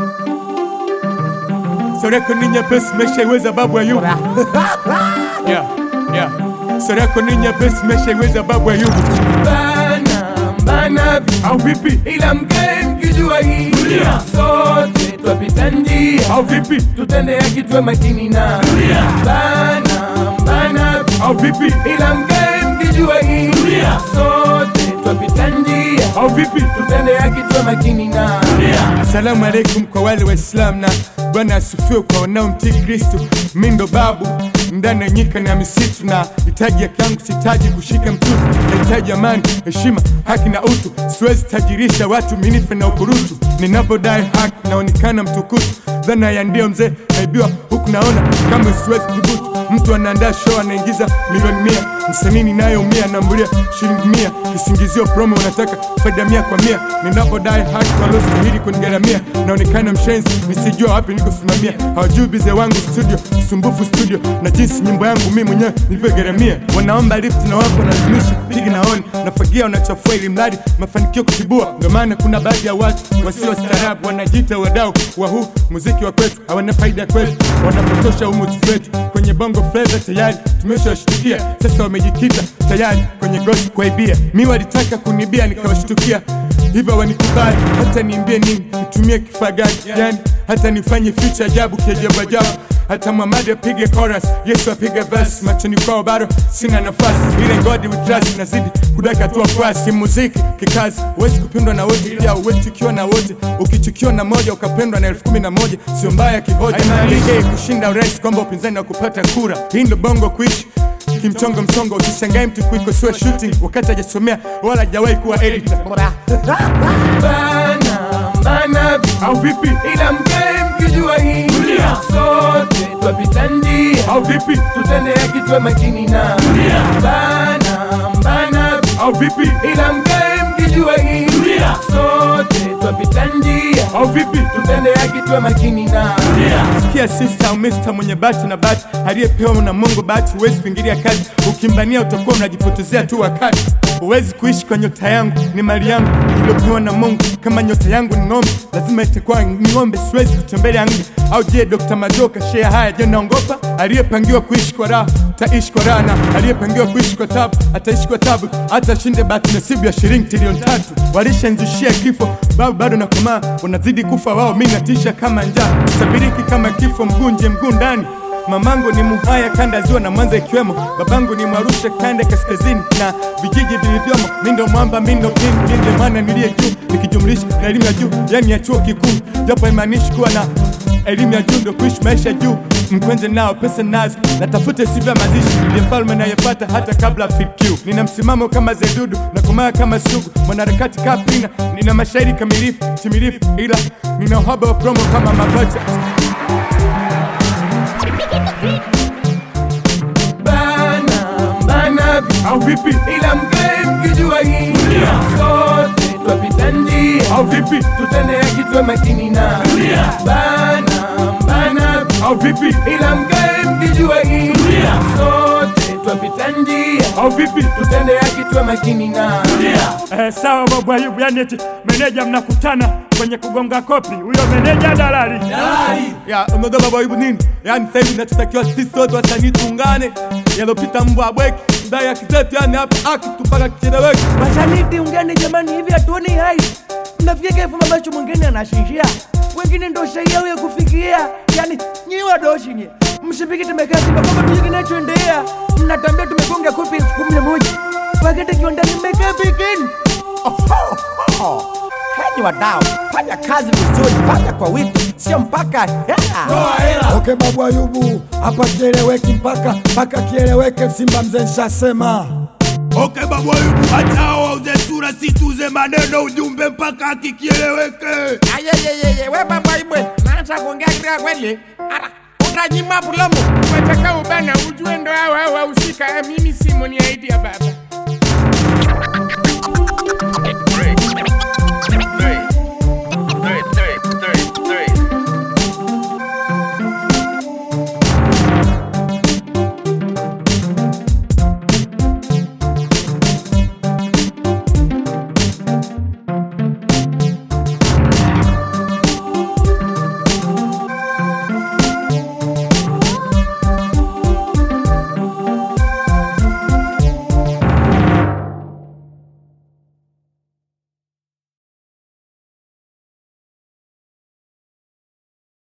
Sura yako ni nyepesi, umeshaiweza babu Ayubu. yeah, yeah. Sura yako ni nyepesi, umeshaiweza babu Ayubu. Bana bana Au vipi? ila mkae mkijua hii sote twapita njia Au vipi? tutende haki tuwe makini na bana bana Au vipi? ila mkae mkijua hii sote twapita njia Au vipi? tutende haki tuwe makini na Asalamu alaikum kwa wale Waislamu na Bwana asifiwe kwa wanaomtii Kristo. Mi ndo babu ndani ya nyika na misitu, na hitaji haki yangu, sihitaji kushika mtutu, nahitaji amani, heshima, haki na utu. Siwezi tajirisha watu minife na ukurutu, ninapodai haki naonekana mtukutu. Dhana ya ndio mzee naibiwa huku naona kama siwezi kudhubutu. Mtu anaandaa show anaingiza milioni mia, msanii ninayeumia nambulia shilingi mia, kisingizio promo unataka faida mia kwa mia. Ninapodai haki waliostahili kunigharamia, naonekana mshenzi nisijua wapi nikosimamia. Hawajui bize wangu studio, usumbufu studio, na jinsi nyimbo yangu mimi mwenyewe nilivyogharamia. Wanaomba lift na wapo nalazimisha piga naoni, nafagia wanachafua ili mradi mafanikio kutibua. Ndio maana kuna baadhi ya watu wasio staarabu wanajiita wadau wa huu muziki wa kwetu, hawana faida kwetu, wanapotosha umuzi wetu kwenye bongo flava tayari tumeshawashtukia, sasa wamejikita tayari kwenye gosi kuaibia. Mi walitaka kunibia nikawashtukia, hivyo wanikubali, hata niimbie nini, nitumie kifaa gani, yani hata nifanye ficha ajabu kiajabu ajabu hata Muhammad apige chorus, Yesu apige verse, machoni kwao bado sina nafasi, ile God we trust nazidi kudaka tu wafuasi. Muziki kikazi, huwezi kupendwa na wote, pia huwezi chukiwa na wote. Ukichukiwa na moja ukapendwa na elfu kumi na moja sio mbaya kihoja. Haimaanishi kushinda urais kwamba upinzani wa kupata kura. Hii ndo bongo kuishi kimchongo mchongo, usishangae mtu kuikosoa shooting wakati hajasomea wala hajawahi kuwa editor. bana bana Au vipi? ila mkae mkijua hii sote twapita njia Au vipi? tutende haki tuwe makini na bana bana Au vipi? ila mkae mkijua hii sote twapita njia Au vipi? tutende haki tuwe makini na Sikia sister au mister mwenye bahati na bahati aliyepewa na Mungu bahati, huwezi kuingilia kazi. Ukimbania utakuwa unajipotezea tu wakati. Huwezi kuishi kwa nyota yangu, ni mali yangu iliyopewa na Mungu. Kama nyota yangu ni ng'ombe, lazima itakuwa ni ng'ombe, siwezi kutembelea nge. Au je, Dr. Majoka share haya, je, naongopa? Aliyepangiwa kuishi kwa raha ataishi kwa raha, na aliyepangiwa kuishi kwa tabu ataishi kwa tabu, hata shinde bahati nasibu ya shilingi trilioni tatu. Walishanzishia kifo, babu bado nakomaa, wanazidi kufa wao, mi natisha kama njaa, sabiriki kama kifo, mguu nje mguu ndani. Mamangu ni Muhaya kanda ya ziwa na Mwanza ikiwemo, babangu ni Mwarusha kanda ya kaskazini na vijiji vilivyomo. Mi ndo mwamba, mi ndo king, mi ndio maana niliye juu, nikijumlisha na elimu ya juu, yani ya chuo kikuu, japo haimaanishi kuwa na elimu ya juu ndo kuishi maisha ya juu. Mkwenze nao pesa nazo, natafute sifa ya mazishi, ndiye mfalme nayepata hata kabla FQ. Nina msimamo kama Zedudu na kumaa kama Sugu, mwanaharakati kapina, nina mashairi kamilifu timilifu, ila nina uhaba wa promo kama mapacha bana bana au vipi? ila mkae mkijua hii sote twapita njia Au vipi? tutende haki tuwe makini na bana bana Au vipi? ila mkae mkijua hii sote twapita njia Au vipi? tutende haki tuwe makini na Eh, sawa babu Ayubu, yani eti meneja mnakutana kwenye kugonga kopi, huyo meneja dalali. Ya, unajua baba Ayubu nini? Yaani sasa hivi nachotakiwa sisi wote wasanii tuungane. Yalopita mbwa bweki, ndai ya kizetu yani hapa aki tupaka kicheleweki. Wasanii ungeni jamani, hivi hatuoni hai? Mnafikia kifu ambacho mwingine anashinjia, wengine ndo shaia huyo kufikia. Yani nyi wadoshi nye msipiki tumekaa Simba kwamba tujue kinachoendelea, mnatambia tumegonga kopi elfu kumi na moja wakati kiwandani mmekaa pekeni. Henyi wadau, fanya kazi vizuri, fanya kwa wiki, sio mpaka hela. Okay, babu Ayubu, hapa kieleweki mpaka mpaka kieleweke. Simba mzee nshasema. Okay, babu Ayubu, hata hao wauze sura, si tuuze maneno, ujumbe mpaka kikieleweke. Ayeyeyeye, we babu Ayubu, naanza kuongea kidogo kweli. Ara, utanyima pulomo. Wataka ubana ujue ndo hawa hawa wahusika. Mimi simo ni aidi ya baba